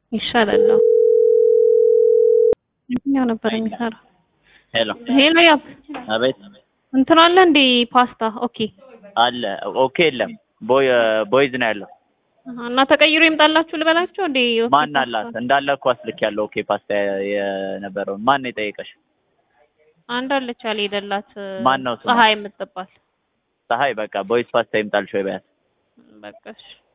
ይሻላል። አዎ። የትኛው ነበር የሚሰራው? ሄሎ ሄሎ ያብ አቤት እንትን አለ እንዴ ፓስታ? ኦኬ አለ ኦኬ የለም ቦይ ቦይዝ ነው ያለው እና ተቀይሮ ይምጣላችሁ ልበላቸው እንዴ? ኦኬ ማን ፓስታ። አላት እንዳለ እኮ አስልክ ያለው ኦኬ ፓስታ የነበረውን ማን ነው የጠየቀሽ አንድ አለች አልሄደላት ማን ነው ስሟ? ፀሐይ የምትባል ፀሐይ በቃ ቦይዝ ፓስታ ይምጣልሽ ወይ በያት በቃ እሺ